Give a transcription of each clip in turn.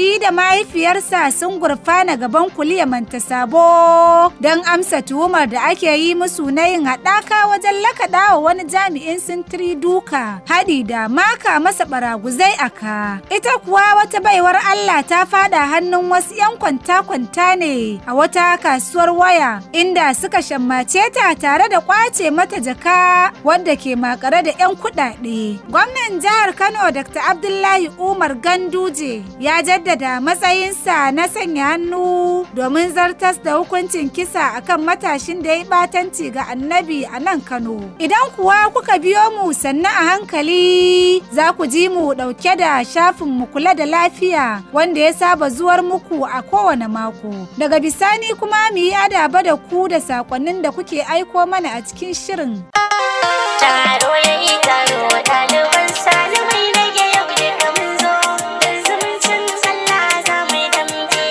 shi da mahaifiyarsa sun gurfana gaban kuliya manta sabo don amsa tuhumar da ake yi musu na yin haɗaka wajen lakaɗa wa wani jami'in sintiri duka haɗi da maka masa baraguzai a ka. Ita kuwa wata baiwar Allah ta fada hannun wasu 'yan kwanta-kwanta ne a wata kasuwar waya inda suka shammace ta tare da kwace mata jaka wadda ke makare da 'yan kuɗaɗe. Gwamnan jihar Kano Dr. Abdullahi Umar Ganduje ya jaddada matsayinsa na sanya hannu domin zartas da hukuncin kisa akan matashin da ya batanci ga annabi a nan Kano. Idan kuwa kuka biyo mu sannu a hankali za ku ji mu ɗauke da shafin mu kula da lafiya wanda ya saba zuwar muku a kowane mako. Daga bisani kuma mu yi adaba da ku da saƙonnin da kuke aiko mana a cikin shirin. Taro ya yi taro ɗaliban salimai rage yau da mun zo don zumuncin sallah za mu yi dambe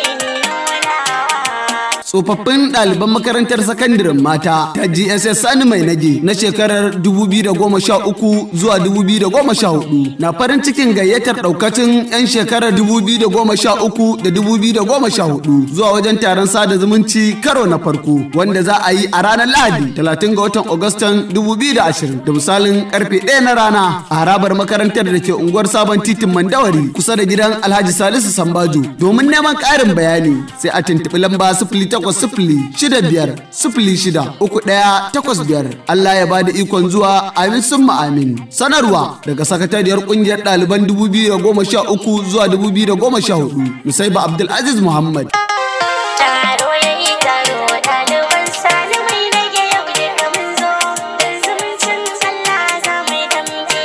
nunawa. tsofaffin ɗaliban makarantar sakandaren mata ta GSS Sani Mai Nage na shekarar 2013 zuwa 2014 na farin cikin gayyatar ɗaukacin 'yan shekarar 2013 da 2014 zuwa wajen taron sada zumunci karo na farko wanda za a yi a ranar Lahadi 30 ga watan Agustan 2020 da misalin karfe 1 na rana a harabar makarantar da ke unguwar Sabon Titin Mandawari kusa da gidan Alhaji Salisu Sambajo domin neman ƙarin bayani sai a tuntuɓi lamba sifili takwas sifili shida biyar sifili shida uku ɗaya takwas biyar Allah ya bada ikon zuwa amin sun amin sanarwa daga sakatariyar ƙungiyar ɗaliban dubu biyu da goma sha uku zuwa dubu biyu da goma sha hudu Nusaiba Abdulaziz Muhammad. Taro ya yi taro ɗaliban salimai rage yau da mun zo don zumuncin sallah za mu yi dambe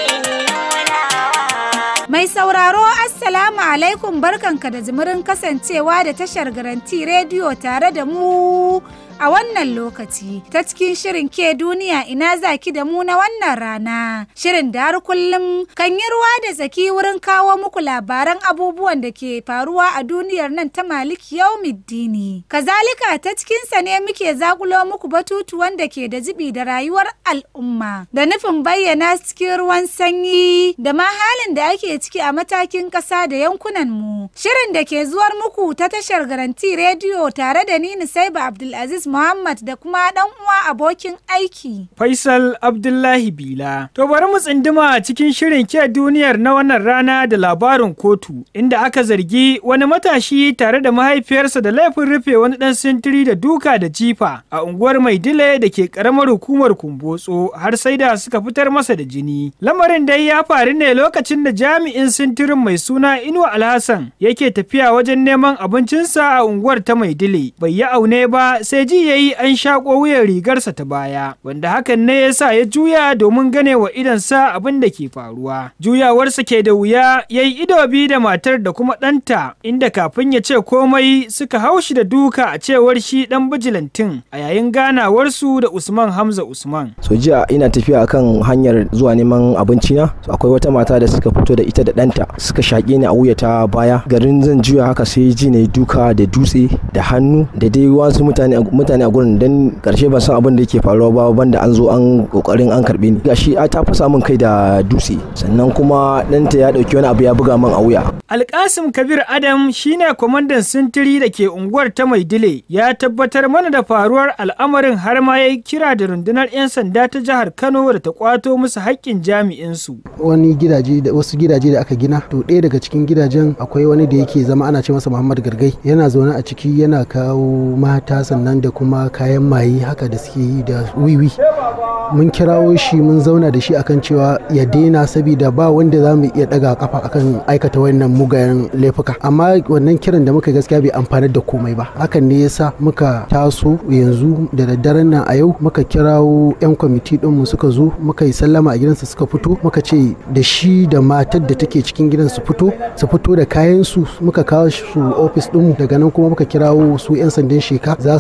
nunawa. Mai sauraro Assalamu alaikum barkanka da jimirin kasancewa da tashar garanti rediyo tare da mu a wannan lokaci ta cikin shirin ke duniya ina zaki da mu na wannan rana shirin da har kullum kan yi ruwa da tsaki wurin kawo muku labaran abubuwan da ke faruwa a duniyar nan ta maliki yaumiddini kazalika ta cikinsa ne muke zakulo muku batutuwan da ke da jibi da rayuwar al'umma da nufin bayyana cikin ruwan sanyi da ma halin da ake ciki a matakin ƙasa da yankunan mu shirin da ke zuwar muku ta tashar garanti rediyo tare da ni Nusaiba Abdulaziz Muhammad da kuma ɗan uwa abokin aiki. Faisal Abdullahi Bila. To bari mu tsinduma a cikin shirin ke duniyar na wannan rana da labarin kotu inda aka zargi wani matashi tare da mahaifiyarsa da laifin rufe wani ɗan sintiri da duka da jifa a unguwar Maidile da ke ƙaramar hukumar Kumbotso har sai da suka fitar masa da jini. Lamarin dai ya faru ne lokacin da jami'in sintirin mai suna Inuwa Alhassan yake tafiya wajen neman abincinsa a unguwar ta Maidile. Bai yi aune ba sai ji ya yi an shaƙo wuyan rigarsa ta baya wanda hakan ne ya sa ya juya domin gane wa idansa abin da ke faruwa juyawarsa ke da wuya ya yi ido biyu da matar da kuma ɗanta inda kafin ya ce komai suka haushi da duka a cewar shi ɗan bijilantin a yayin ganawarsu da usman hamza usman so jiya ina tafiya akan hanyar zuwa neman abinci na so akwai wata mata da suka fito da ita da ɗanta suka shaƙe ni a wuya ta baya garin zan juya haka sai ji na duka da dutse da hannu da dai wasu mutane mutane a gurin dan karshe ban san abin da yake faruwa ba banda an zo an kokarin an karbe ni gashi a ta fasa min kai da dutse sannan kuma ɗanta ya ɗauki wani abu ya buga min a wuya alkasim kabir adam shine kwamandan sintiri da ke unguwar ta maidile ya tabbatar mana da faruwar al'amarin har ma ya kira da rundunar 'yan sanda ta jihar kano da ta kwato musu haƙƙin jami'insu wani gidaje da wasu gidaje da aka gina to ɗaya daga cikin gidajen akwai wani da yake zama ana ce masa Muhammad Gargai yana zaune a ciki yana kawo mata sannan da kuma kayan maye haka da suke yi da wiwi mun kirawo shi mun zauna da shi akan cewa ya daina saboda ba wanda za mu iya daga kafa akan aikata wannan mugayen laifuka amma wannan kiran da muka gaskiya bai amfanar da komai ba hakan ne yasa muka taso yanzu da daddaren nan a yau muka kirawo yan kwamiti ɗinmu suka zo muka yi sallama a gidansa suka fito muka ce da shi da matar da take cikin gidan su fito su fito da kayan su muka kawo su ofis ɗinmu daga nan kuma muka kirawo su yan sandan sheka za su za su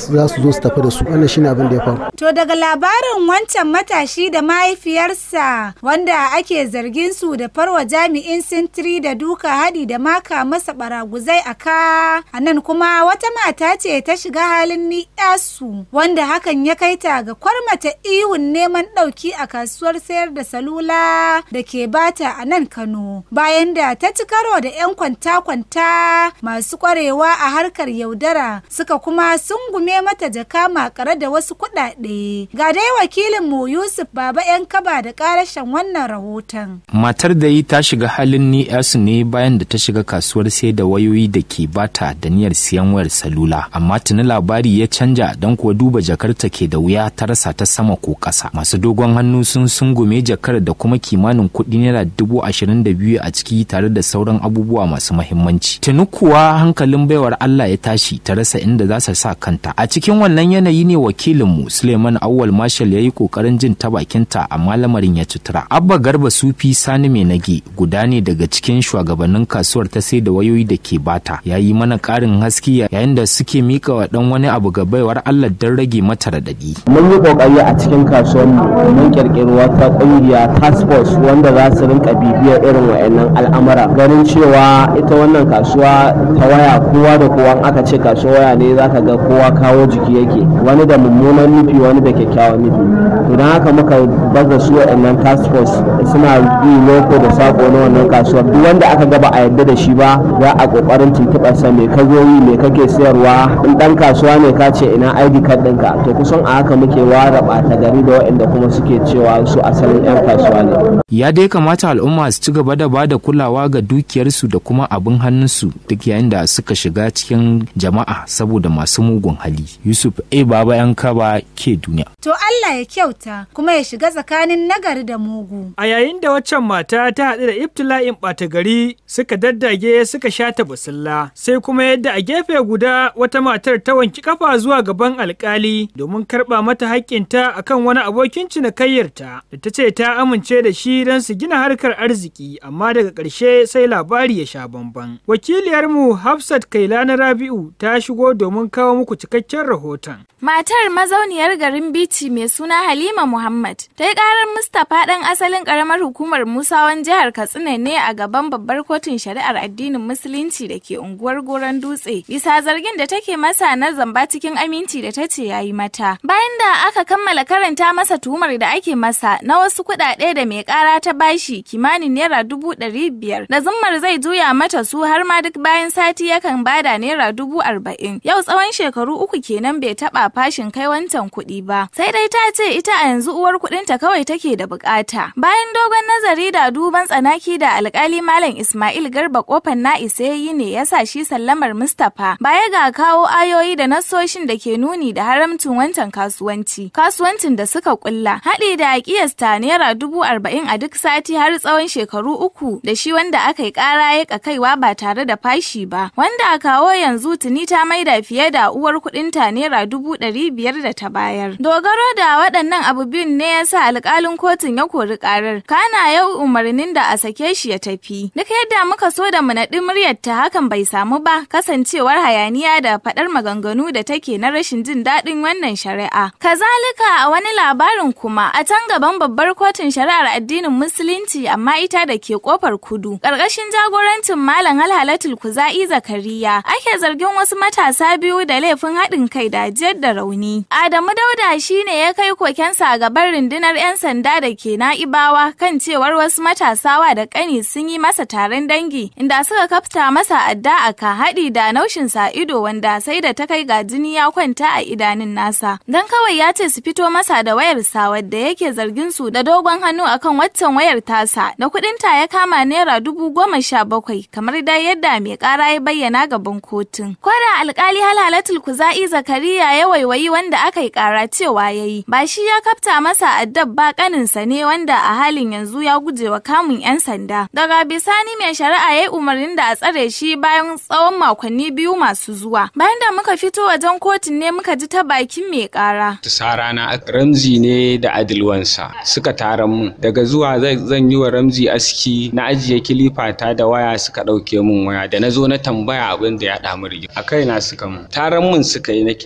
zo su tafi da su wannan shine abin da ya faru To daga labarin wancan matashi da mahaifiyarsa wanda ake zargin su da farwa jami'in sintiri da duka haɗi da maka masa baraguzai a ka a nan kuma wata mata ce ta shiga halin ni'yasu wanda hakan ya kai ta ga kwarmata ihun neman ɗauki a kasuwar sayar da salula da ke bata a nan Kano bayan da ta ci karo da 'yan kwanta-kwanta masu kwarewa a harkar yaudara suka kuma sungume mata jaka makare da wasu kuɗaɗe. Ga dai wakilinmu Yusuf Baba 'yan kaba da ƙarashen wannan rahoton. Matar da yi ta shiga halin ni yasu ne bayan da ta shiga kasuwar sai da wayoyi da ke bata da niyyar siyan wayar salula. Amma tuni labari ya canja don kuwa duba jakarta ke da wuya ta rasa ta sama ko ƙasa. Masu dogon hannu sun sungume jakar da kuma kimanin kuɗi naira dubu ashirin da biyu a ciki tare da sauran abubuwa masu mahimmanci. Tuni kuwa hankalin baiwar Allah ya tashi ta rasa inda za su sa kanta. A cikin wannan yanayi ne wakilinmu Suleiman Awwal Marshal ya yi kokarin jin ta bakinta amma lamarin ya cutura. Abba Garba Sufi Sani Mai Nage guda ne daga cikin shugabannin kasuwar ta sai da wayoyi da ke bata. Ya yi mana ƙarin haske yayin da suke mika wa ɗan wani abu ga baiwar Allah don rage mata raɗaɗi. mun yi kokari a cikin kasuwar mun kirkiri wata kungiya task force wanda za su rinka bibiyar irin wayannan al'amura ganin cewa ita wannan kasuwa ta waya kowa da kowa aka ce kasuwa waya ne zaka ga kowa kawo jiki yake wani da mummunan nufi wani da kyakkyawan nufi to don haka muka baza su wayannan task force suna bi loko da sako na wannan kasuwar duk wanda aka ga ba a yarda da shi ba za a kokarin tuntuɓar sa me ka zo yi me kake sayarwa in dan kasuwa ne ka ce ina ID card ɗinka to kusan a haka muke ware ɓata gari da waɗanda kuma suke cewa su asalin 'yan kasuwa ne. Ya dai kamata al'umma su ci gaba da bada kulawa ga dukiyarsu da kuma abin hannunsu duk yayin da suka shiga cikin jama'a saboda masu mugun hali. Yusuf A Baba yan kaba ke duniya. To Allah ya kyauta kuma ya shiga tsakanin nagari da mugu. A yayin da waccan mata ta haɗu da ibtila'in ɓata gari suka daddage suka shata basilla sai kuma yadda a gefe guda wata matar ta wanki kafa zuwa gaban alkali domin karɓa mata haƙƙinta akan wani abokin cinikayyarta da ta ce ta amince da shi don su gina harkar arziki amma daga ƙarshe sai labari ya sha bamban. Wakiliyarmu Hafsat Kailana Rabi'u ta shigo domin kawo muku cikakken rahoton. Matar mazauniyar garin Bichi mai suna Halima Muhammad ta yi karar Mustapha ɗan asalin ƙaramar hukumar Musawan jihar Katsina ne a gaban babbar kotun shari'ar addinin Musulunci da ke unguwar Goron Dutse bisa zargin da take masa na zamba cikin aminci da ta ce ya yi mata. Bayan da aka kammala karanta masa tuhumar da ake masa na wasu kuɗaɗe da mai ƙara ta bashi kimanin naira dubu ɗari biyar da zummar zai juya mata su har ma duk bayan sati yakan bada naira dubu arba'in. Yau tsawon shekaru uku kenan bai taɓa fashin kai wancan kuɗi ba. Sai dai ta ce ita a yanzu uwar kuɗinta kawai take da bukata. Bayan dogon nazari da duban tsanaki da alkali Malam Ismail Garba kofar na isa yi ne ya sa shi sallamar Mustapha baya ga kawo ayoyi da nasoshin da ke nuni da haramcin wancan kasuwanci. Kasuwancin da suka kulla haɗi da kiyasta naira dubu arba'in a duk sati har tsawon shekaru uku da shi wanda aka yi ƙara ya kaiwa ba tare da fashi ba. Wanda a kawo yanzu tuni ta maida fiye da uwar kuɗinta naira dubu ɗari biyar da ta bayar. Dogaro da waɗannan abu biyun ne ya sa alƙalin kotun ya kori ƙarar. Kana yau umarnin da a sake shi ya tafi. Duk yadda muka so da mu naɗi muryar ta hakan bai samu ba kasancewar hayaniya da faɗar maganganu da take na rashin jin daɗin wannan shari'a. Kazalika a wani labarin kuma a can gaban babbar kotun shari'ar addinin musulunci amma ita da ke kofar kudu. Ƙarƙashin jagorancin Malam Halhalatul Kuza'i Zakariya ake zargin wasu matasa biyu da laifin haɗin kai da jiyar da rauni. Adamu Dauda shine ya kai kokensa a gaban rundunar 'yan sanda da ke na'ibawa kan cewar wasu matasawa da ƙani sun yi masa taron dangi inda suka kafta masa adda a ka haɗi da naushin sa ido wanda sai da ta kai ga jini ya kwanta a idanun nasa. Dan kawai ya ce su fito masa da wayar sa wadda yake zargin su da dogon hannu akan waccan wayar tasa da kuɗin ta ya kama naira dubu goma sha bakwai kamar dai yadda mai ƙara ya bayyana gaban kotun. Kwada alƙali halalatul kuza'i zakariya ya waiwayi wanda aka yi ƙara cewa ya yi ba shi ya kafta masa addab ba ƙaninsa ne wanda a halin yanzu ya guje wa kamun 'yan sanda. Daga bisani mai shari'a ya yi umarnin da a tsare shi bayan tsawon makonni biyu masu zuwa. Bayan da muka fito wajen kotun ne muka ji ta bakin mai ƙara. Sarana Ramzi ne da Adilwansa suka taron mun daga zuwa zan yi wa Ramzi aski na ajiye kilifata da waya suka ɗauke mun waya da na zo na tambaya abin da ya ɗamu rigima a kaina suka mun taron mun suka yi nake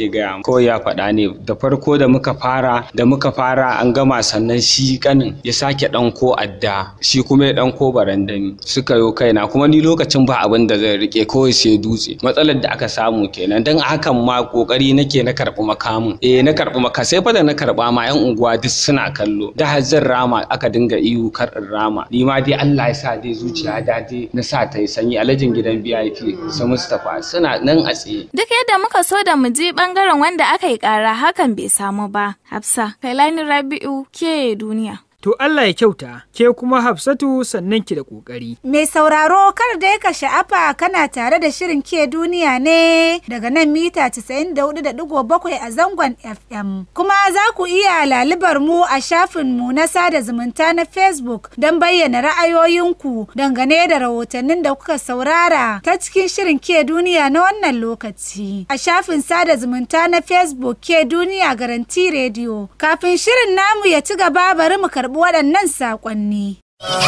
yake gaya mu. kawai ya faɗa ne da farko da muka fara da muka fara an gama sannan shi kanin ya sake ɗanko adda shi kuma ya ɗanko barandami suka yo kaina kuma ni lokacin ba abin da zai rike kawai sai dutse matsalar da aka samu kenan don hakan ma kokari nake na karɓi makamin eh na karɓi maka sai fa da na karɓa ma yan unguwa duk suna kallo da har zan rama aka dinga ihu kar in rama ni ma dai Allah ya sa dai zuciya da dai na sa ta yi sanyi alajin gidan VIP su Mustapha suna nan a tsaye Duk yadda muka so da mu je bangaren wanda aka yi kara hakan bai samu ba. Hafsa, Kailani Rabi'u ke duniya. To Allah ya kyauta, ke kuma Hafsatu sannan ki da ƙoƙari. Mai sauraro kar dai ka sha'afa kana tare da shirin ke duniya ne daga nan mita 94.7 a zangon FM. Kuma za ku iya lalibar mu a shafin mu na sada zumunta na Facebook don bayyana ra'ayoyinku dangane da rahotannin da kuka saurara ta cikin shirin ke duniya na wannan lokaci. A shafin sada zumunta na Facebook ke duniya garanti rediyo. Kafin shirin namu ya ci gaba bari mu karɓi waɗannan saƙonni.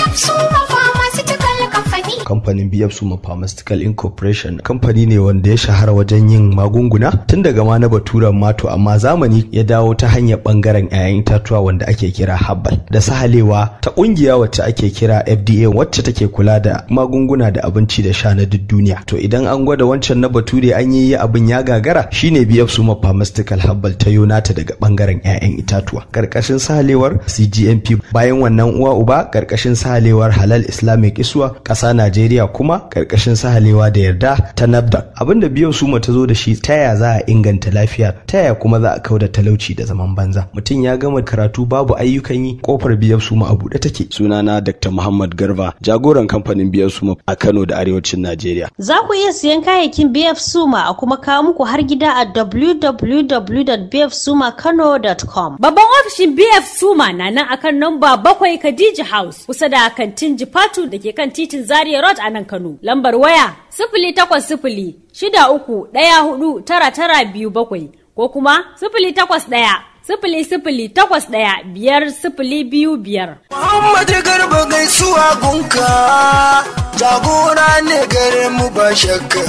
kamfanin BF Suma Pharmaceutical Incorporation kamfani ne wanda ya shahara wajen yin magunguna tun daga ma na baturan mato amma zamani ya dawo ta hanyar bangaren 'ya'yan itatuwa wanda ake kira herbal da sahalewa ta kungiya wacce ake kira FDA wacce take kula da magunguna da abinci da sha na duk duniya to idan an gwada wancan na bature an yi abin ya gagara shine BF Suma Pharmaceutical Herbal ta yonata daga bangaren 'ya'yan itatuwa karkashin sahalewar CGMP bayan wannan uwa uba karkashin sahalewar halal islamic iswa ƙasa najeriya kuma karkashin sahalewa da yarda ta nafda abinda biyan suma ta zo da shi ta ya za a inganta lafiya ta ya kuma za a kauda talauci da zaman banza mutum ya gama karatu babu ayyukan yi kofar biyan suma a buɗe take sunana dr muhammad garba jagoran kamfanin biyan suma a kano da arewacin najeriya Za ku iya siyan kayayyakin BF Suma a kuma kawo muku har gida a www.bfsumakano.com. Babban ofishin BF Suma na nan akan namba bakwai Khadija House kusa da kantin Jifatu da ke kan titin Zaria Road a nan Kano. Lambar waya sifili takwas sifili shida uku ɗaya hudu tara tara biyu bakwai ko kuma sifili takwas ɗaya sifili sifili takwas ɗaya biyar sifili biyu biyar. Muhammadu Garba gaisuwa gunka jagora ne gare mu ba shakka.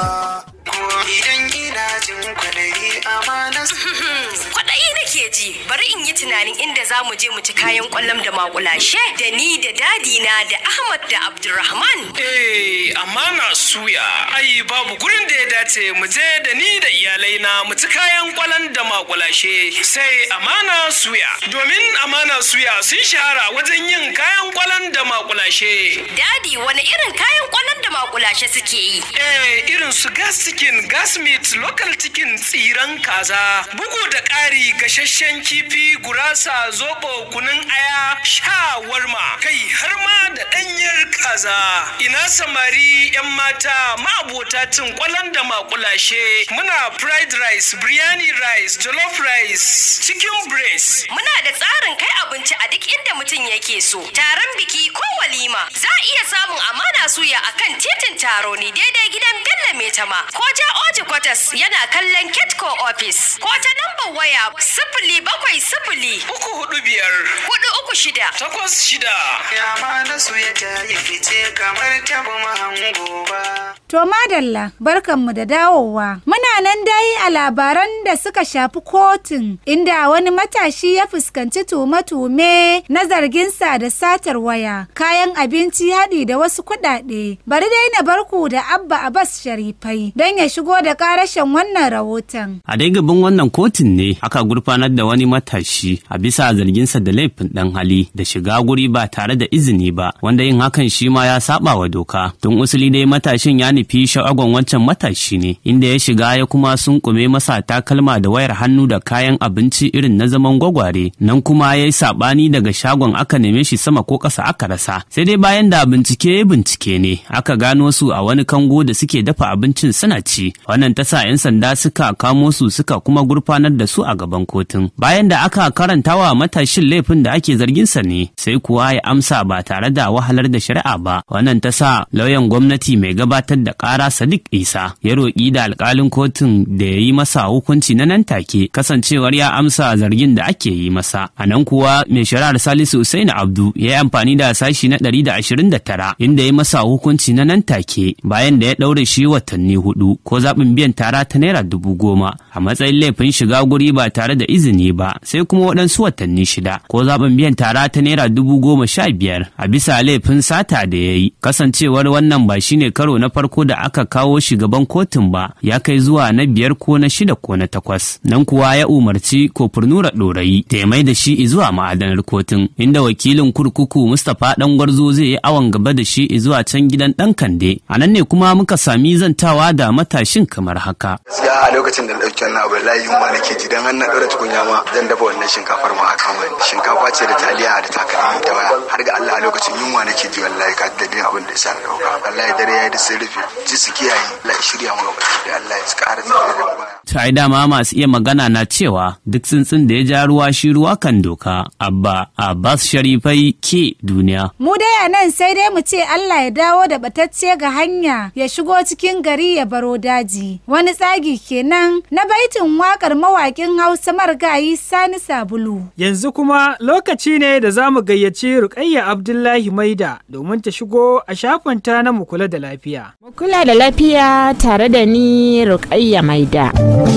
Idan ina jin kwaɗayi amana Kwaɗayi nake ji, bari in yi tunanin inda za mu je mu ci kayan ƙwallon da makulashe da ni da dadina da Ahmad da Abdulrahman. Eh, amma na suya. Ai, babu gurin da ya dace mu je da ni da iyalai na mu ci kayan kwalan da makulashe. Sai amana suya. Domin amana suya sun shahara wajen yin kayan kwalan da makulashe. Dadi, wani irin kayan ƙwallon da makulashe suke yi? Eh, irin su gas chicken, gas meat, local chicken, tsiran kaza, bugu da ƙari gasasshen kifi, gurasa, zobo, kunun aya, shawarma, kai har ma da ɗanyar kaza. Ina samari 'yan mata ma'abota cin kwalan da makulashe. Muna fried rice, biryani rice, jollof rice, chicken breast. Muna da tsarin kai abinci a duk inda mutum yake so. Taron biki ko walima za a iya samun amana suya a kan titin taro ne daidai gidan Bello Metama ko ja Oji Kwatas yana kallon Ketco office ko ta nambar waya sifili bakwai sifili uku hudu biyar hudu uku shida takwas shida. Ya ma na su ya ta yi fice kamar tabu mahango ba. To madalla barkanmu da dawowa. Muna nan dai a labaran da suka shafi kotun inda wani matashi ya fuskanci tume-tume na zarginsa da satar waya, kayan abinci haɗi da wasu kuɗaɗe. Bari dai na barku da Abba Abbas Sharifai don ya shigo da ƙarashen wannan rahoton. A dai gaban wannan kotun ne aka gurfanar da wani matashi a bisa zarginsa da laifin ɗan hali da shiga guri ba tare da izini ba wanda yin hakan shi ma ya saba wa doka. Tun usuli dai matashin ya nufi sha'agon wancan matashi ne inda ya shiga ya kuma sunkume masa takalma da wayar hannu da kayan abinci irin na zaman gwagware nan kuma ya yi saɓani daga shagon aka neme shi sama ko ƙasa aka rasa sai dai bayan da bincike ya bincike ne aka gano su a wani kango da suke dafa abincin suna ci wannan ta sa 'yan sanda suka kamo su suka kuma gurfanar da su a gaban kotun bayan da aka karanta wa matashin laifin da ake zargin sa ne sai kuwa ya amsa ba tare da wahalar da shari'a ba wannan ta sa lauyan gwamnati mai gabatar da ƙara sadiq isa ya roƙi da alƙalin kotun da ya yi masa hukunci na nan take kasancewar ya amsa zargin da ake yi masa. A nan kuwa mai shari'ar Salisu Usain Abdu ya yi amfani da sashi na 129 inda ya yi masa hukunci na nan take bayan da ya ɗaure shi watanni hudu ko zaɓin biyan tara ta naira dubu goma a matsayin laifin shiga guri ba tare da izini ba sai kuma waɗansu watanni shida ko zaɓin biyan tara ta naira dubu goma sha biyar a bisa laifin sata da ya yi kasancewar wannan ba shine karo na farko da aka kawo shi gaban kotun ba ya kai zuwa na biyar ko na shida ko na takwas nan kuwa ya umarci kofurnura ɗorayi da ya mai da shi zuwa ma'adanar kotun inda wakilin kurkuku mustapha ɗan gwarzo zai yi awon gaba da shi zuwa can gidan ɗan kande a nan ne kuma muka sami zantawa da matashin kamar haka. gaskiya a lokacin da na ɗauki wannan abu layi yunwa nake ji dan har na ɗora tukunya ma zan dafa wannan shinkafar ma a kan wani shinkafa ce da taliya da takalmi da waya har ga Allah a lokacin yunwa nake ji wallahi ka dalilin abin da ya sa na ɗauka wallahi dare ya yi da sun rufe ji su kiyaye Allah ya shirya mu gaba da Allah ya ƙara tafiya da mu baya. Ta dama masu iya magana na cewa duk tsuntsun da ya ja ruwa shi ruwa kan doka abba abbas sharifai ke duniya. Mu dai a nan sai dai mu ce Allah ya dawo da batacce ga hanya ya shigo cikin gari ya baro daji. Wani tsagi kenan na baitin wakar mawaƙin Hausa marigayi Sani Sabulu. Yanzu kuma lokaci ne da za mu gayyaci Rukayya Abdullahi Maida domin ta shigo a shafinta na mu kula da lafiya. Kula da lafiya tare da ni Rukayya Maida.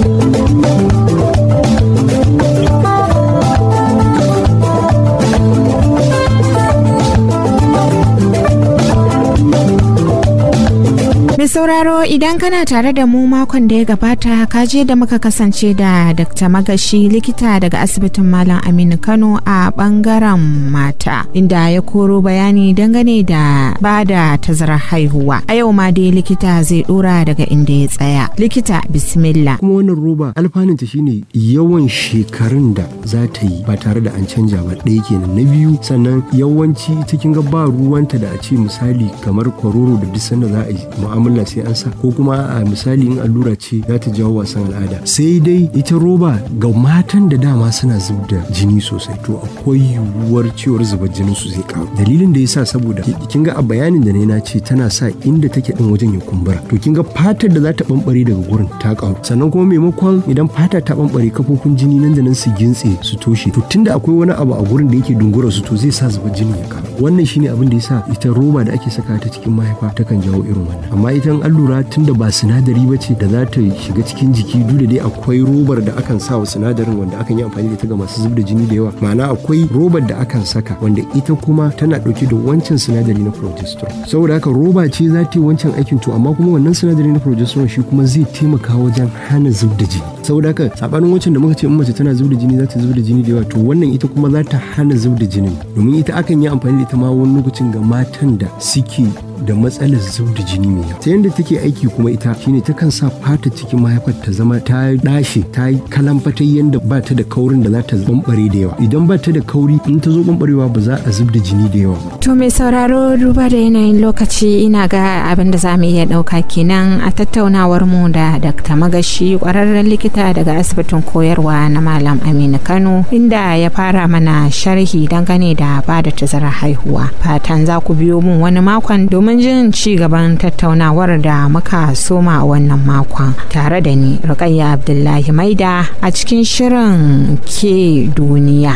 Mai sauraro idan kana tare da mu makon da ya gabata ka je da muka kasance da Dr. Magashi likita daga asibitin Malam Aminu Kano a bangaren mata inda ya koro bayani dangane da ba da tazarar haihuwa. A yau ma dai likita zai dora daga inda ya tsaya. Likita bismillah. Kuma wannan roba alfanunta shine yawan shekarun da za ta yi ba tare da an canja ba ɗaya kenan na biyu sannan yawanci cikin ga ba ruwanta da a ce misali kamar kwaroro da duk sanda za a yi mu'amala sai an sa ko kuma a misali in allura ce za ta jawo wasan al'ada sai dai ita roba ga matan da dama suna zub da jini sosai to akwai yiwuwar cewar zubar jinin su zai karu dalilin da yasa saboda kin ga a bayanin da na ce tana sa inda take din wajen ya kumbura to kin ga fatar da za ta bambare daga gurin ta karu sannan kuma maimakon idan fata ta bambare kafofin jini nan da nan su gintse su toshe to tunda akwai wani abu a gurin da yake dungura su to zai sa zubar jini ya karu wannan shine abin da yasa ita roba da ake saka ta cikin mahaifa takan jawo irin wannan amma ita an lura tunda ba sinadari ba ce da za ta shiga cikin jiki duk da dai akwai robar da akan sa wa sinadarin wanda akan yi amfani da ita ga masu zub da jini da yawa ma'ana akwai robar da akan saka wanda ita kuma tana dauke da wancan sinadari na progesterone saboda haka roba ce za ta yi wancan aikin to amma kuma wannan sinadari na progesterone shi kuma zai taimaka wajen hana zub da jini saboda haka sabanin wancan da muka ce in mace tana zub da jini za ta zub da jini da yawa to wannan ita kuma za ta hana zub da jinin domin ita akan yi amfani da ita ma wani lokacin ga matan da suke da matsalar zub da jini mai yawa ta yadda take aiki kuma ita shine takan sa fata cikin mahaifar ta zama ta dashe ta yi kalamfatai yadda ba ta da kaurin da za ta bambare da yawa idan ba ta da kauri in ta zo bambarewa ba za a zub da jini da yawa To mai sauraro duba da yanayin lokaci ina ga abin da za mu iya ɗauka kenan a tattaunawar mu da Dr. Magashi kwararren likita daga asibitin koyarwa na Malam Aminu Kano inda ya fara mana sharhi dangane da ba da tazarar haihuwa. Fatan za ku biyo mun wani makon domin jin ci gaban tattaunawar da muka soma a wannan makon tare da ni Rukayya Abdullahi Maida a cikin shirin ke duniya.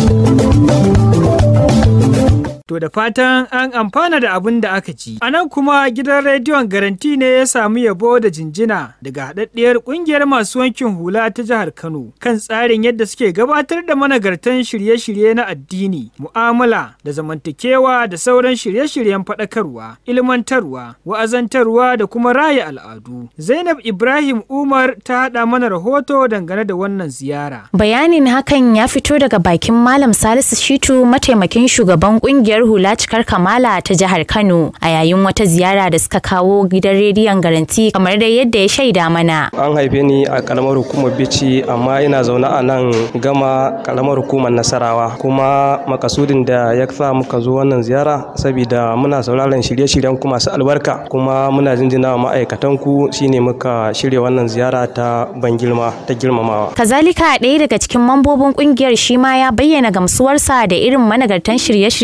To da fatan an amfana da abin da aka ci. A nan kuma gidan rediyon garanti ne ya samu yabo da jinjina daga haɗaɗɗiyar ƙungiyar masu wankin hula ta jihar Kano kan tsarin yadda suke gabatar da managartan shirye-shirye na addini, mu'amala da zamantakewa da sauran shirye-shiryen faɗakarwa, ilmantarwa, wa'azantarwa da kuma raya al'adu. Zainab Ibrahim Umar ta haɗa mana rahoto dangane da wannan ziyara. Bayanin hakan ya fito daga bakin Malam Salisu Shitu mataimakin shugaban kungiyar hula cikar kamala ta jihar Kano a yayin wata ziyara da suka kawo gidan rediyon garanti kamar da yadda ya shaida mana. An haife ni a karamar hukumar Bici amma ina zaune a nan gama karamar hukumar Nasarawa kuma makasudin da ya sa muka zo wannan ziyara saboda muna sauraron shirye-shiryen ku masu albarka kuma muna jinjina wa ma'aikatan ku shine muka shirya wannan ziyara ta ban girma ta girmamawa. Kazalika ɗaya daga cikin mambobin kungiyar shi ma ya bayyana gamsuwarsa da irin managartan shirye-shiryen da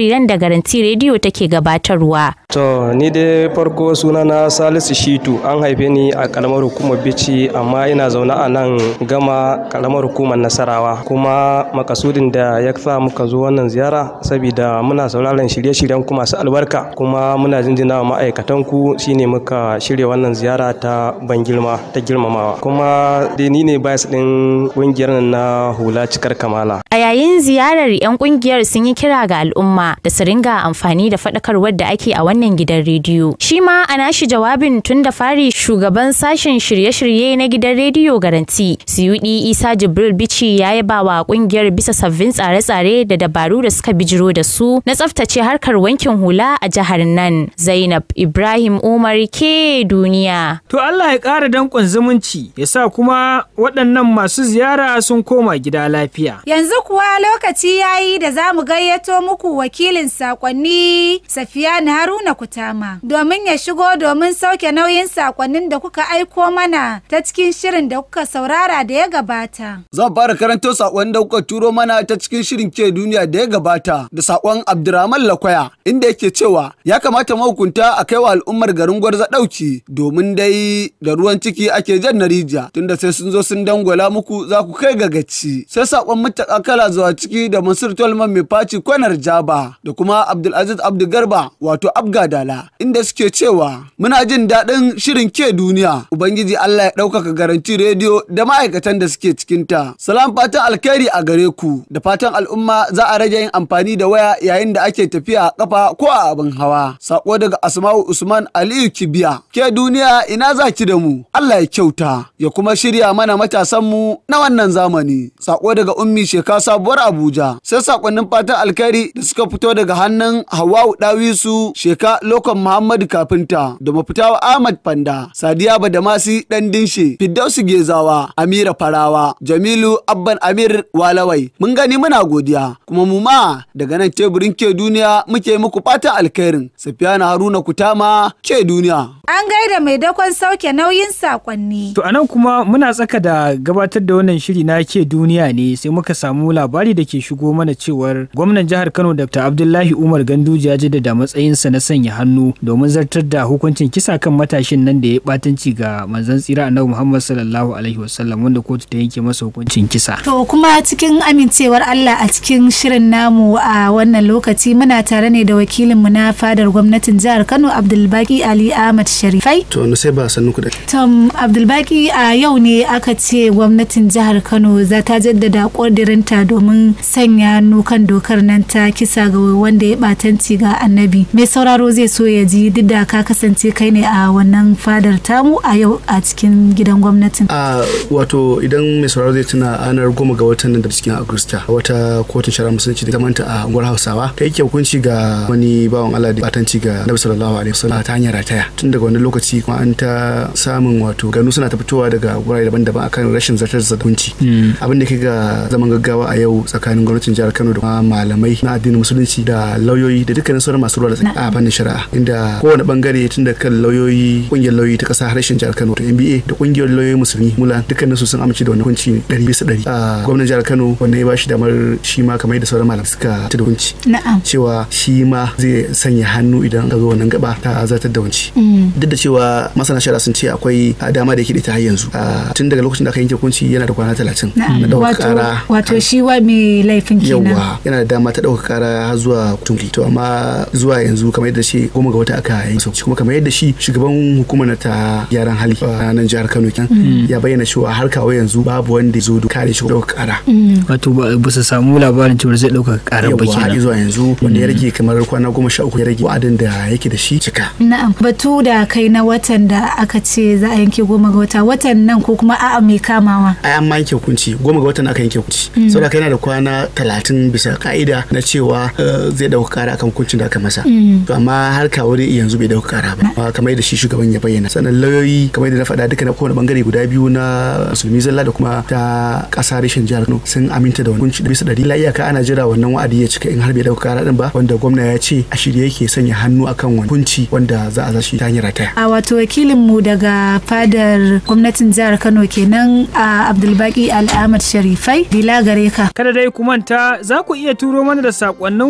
Garanti rediyo take gabatarwa. To ni dai farko suna na Salisu Shitu an haife ni a karamar hukumar Bichi amma ina zaune a nan gama karamar hukumar Nasarawa kuma makasudin da ya sa muka zo wannan ziyara saboda muna sauraron shirye-shiryen ku masu albarka kuma muna jinjina wa ma'aikatan ku shine muka shirya wannan ziyara ta ban girma ta girmamawa kuma dai ni ne bayas din kungiyar nan na hula cikar kamala. A yayin ziyarar 'yan kungiyar sun yi kira ga al'umma da su ringa amfani da faɗakarwar da ake a wannan gidan rediyo. Shi ma a nashi jawabin tun da fari shugaban sashen shirye-shirye na gidan rediyo garanti Siyudi Isa Jibril Bichi ya yaba wa kungiyar bisa sabbin tsare-tsare da dabaru da suka bijiro da su na tsaftace harkar wankin hula a jihar nan. Zainab Ibrahim Umar ke duniya. To Allah ya ƙara danƙon zumunci ya sa kuma waɗannan masu ziyara sun koma gida lafiya. Yanzu kuwa lokaci ya yi da za mu gayyato muku wakilin sakonni Safiyani Haruna Kutama domin ya shigo domin sauke nauyin sakonnin da kuka aiko mana ta cikin shirin da kuka saurara da ya gabata. Zan fara karanto sakon da kuka turo mana ta cikin shirin ke duniya da ya gabata da sakon Abdurrahman Lakwaya inda yake cewa ya kamata mahukunta a kai wa al'ummar garin Gwarza ɗauki domin dai da ruwan ciki ake jan na rijiya tunda sai sun zo sun dangwala muku za ku kai ga gaci. Sai sakon mutaka kala zuwa ciki da Mansur Tolman mai faci kwanar Jaba da kuma Abdulaziz Abdu Garba wato Abga Dala inda suke cewa muna jin daɗin shirin ke duniya Ubangiji Allah ya ɗaukaka garanti rediyo da ma'aikatan da suke cikinta. Salam fatan alkhairi a gare ku da fatan al'umma za a rage yin amfani da waya yayin da ake tafiya a kafa ko a abin hawa. Sako daga Asma'u Usman Aliyu Kibiya. Ke duniya ina za ki da mu? Allah ya kyauta ya kuma shirya mana matasanmu na wannan zamani. Sako daga Ummi Sheka sabuwar Abuja. Sai sakonnin fatan alkhairi da suka fito daga hannun Hawwa'u Dawisu Sheka Lokon Muhammadu Kafinta da mafitawa Ahmad Fanda. Sadiya Badamasi Dan Dinshe. Fiddausu Gezawa. Amira Farawa. Jamilu Abban Amir Walawai. Mun gani muna godiya. Kuma mu ma daga nan teburin ke duniya muke muku fatan alkhairin. Safiyana Haruna Kutama ke duniya. An gaida mai dakon sauke nauyin sakonni. To anan kuma muna tsaka da gabatar da wannan shiri na ke duniya ne sai muka samu labari da ke shigo mana cewar gwamnan jihar Kano Dr. Abdullahi Umar Ganduje ya jaddada matsayinsa na sanya hannu domin zartar da hukuncin kisa kan matashin nan da ya batanci ga manzon tsira Annabi Muhammad sallallahu alaihi wasallam wanda kotu ta yanke masa hukuncin kisa. To kuma cikin amincewar Allah a cikin shirin namu a wannan lokaci muna tare ne da wakilinmu na fadar gwamnatin jihar Kano Abdulbaki Ali Ahmad Sharifai. To na sai ba sannu ku da. Tom Abdulbaki a yau ne aka ce gwamnatin jihar Kano za ta jaddada ƙudurinta domin sanya hannu kan dokar nan ta kisa ga wanda ya batanci ga annabi. Mai sauraro zai so ya ji duk da ka kasance kai ne a wannan fadar tamu a yau a cikin gidan gwamnatin. A wato idan mai sauraro zai tuna ranar goma ga watan nan da cikin Agusta wata kotun shari'a musulunci da zamanta a unguwar Hausawa ta yake hukunci ga wani bawan Allah da batanci ga Nabi sallallahu alaihi wasallam ta hanyar rataya. Tun daga wani lokaci kuma an ta samun wato ganu suna ta fitowa daga wurare daban-daban akan rashin zartar da hukunci. Abin da ke ga zaman gaggawa a yau tsakanin gwamnatin jihar Kano da kuma malamai na addinin musulunci da lauyoyi da dukkanin sauran masu ruwa da a fannin shari'a inda kowane bangare tun da kan lauyoyi kungiyar lauyoyi ta kasa harshen jihar Kano da NBA da kungiyar lauyoyi musulmi mulan dukkanin su sun amince da wannan hukunci ɗari bisa ɗari. A gwamnatin jihar Kano wanda ya ba shi damar shi ma kamar yadda sauran malamai suka ta da hukunci. Na'am. Cewa shi ma zai sanya hannu idan ka zo wannan gaba ta zartar da hunci. Duk da cewa masana shari'a sun ce akwai dama da yake da ta har yanzu. Tun daga lokacin da aka yanke hukunci yana da kwana talatin. Na ɗaukar ƙara. Wato shi wa mai laifin kenan. Yawwa yana da dama ta ɗaukar ƙara har zuwa kotun to amma zuwa yanzu kamar yadda shi goma ga wata aka yi sauki kuma kamar yadda shi shugaban hukumar ta gyaran hali a nan jihar Kano kenan ya bayyana cewa har kawo yanzu babu wanda zo da kare shi ɗaukar ƙara. Wato ba su samu labarin cewa zai ɗaukar ƙara ba kenan. Yawwa zuwa yanzu wanda ya rage kamar kwana goma sha uku ya rage wa'adin da yake da shi cika. Na'am batu da kai na watan da aka ce za a yanke goma ga wata watan nan ko kuma a'a mai kamawa. Ai an ma yanke hukunci goma ga watan aka yanke hukunci. Saboda kai yana da kwana talatin bisa ka'ida na cewa zai dauka kara akan hukuncin da aka masa. To amma har kawo dai yanzu bai dauka kara ba. Kamar yadda shi shugaban ya bayyana. Sannan lauyoyi kamar yadda na faɗa duka na kowane bangare guda biyu na musulmi zalla da kuma ta ƙasa reshen jihar Kano sun aminta da hukunci da bisa ɗari. La iyaka ana jira wannan wa'adi ya cika in har bai dauka kara din ba wanda gwamna ya ce a shirye yake sanya hannu akan wani hukunci wanda za a zashi ta hanyar rataya. A wato wakilin mu daga fadar gwamnatin jihar Kano kenan a Abdulbaki Al'amad Sharifai. Bila gare ka. Kada dai ku manta za ku iya turo mana da sakonninku a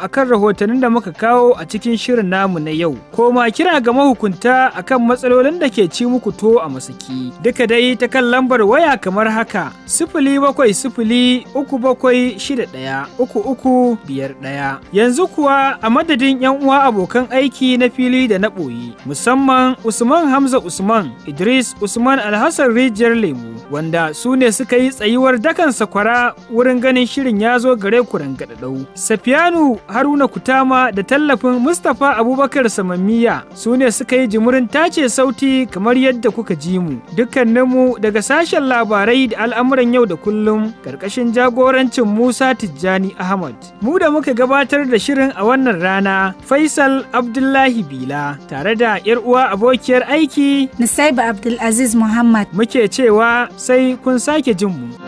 akan rahotannin da muka kawo a cikin shirin namu na yau. Ko ma kira ga mahukunta akan matsalolin da ke ci muku to a masaki. Duka dai ta kan lambar waya kamar haka sifili bakwai sifili uku bakwai shida ɗaya uku uku biyar ɗaya. Yanzu kuwa a madadin 'yan uwa abokan aiki na fili da na ɓoye musamman Usman Hamza Usman Idris Usman Alhassan Rijiyar Lemu wanda su ne suka yi tsayuwar dakan sakwara wurin ganin shirin ya zo gare ku rangadadau. Safiyanu Haruna Kutama da tallafin Mustapha Abubakar Samammiya su ne suka yi jimurin tace sauti kamar yadda kuka ji mu. Dukkaninmu daga sashen labarai da al'amuran yau da kullum ƙarƙashin jagorancin Musa Tijjani Ahmad. Mu da muka gabatar da shirin a wannan rana Faisal Abdullahi Bila tare da 'yar uwa abokiyar aiki Nusaiba Abdulaziz Muhammad. Muke cewa sai kun sake jin mu.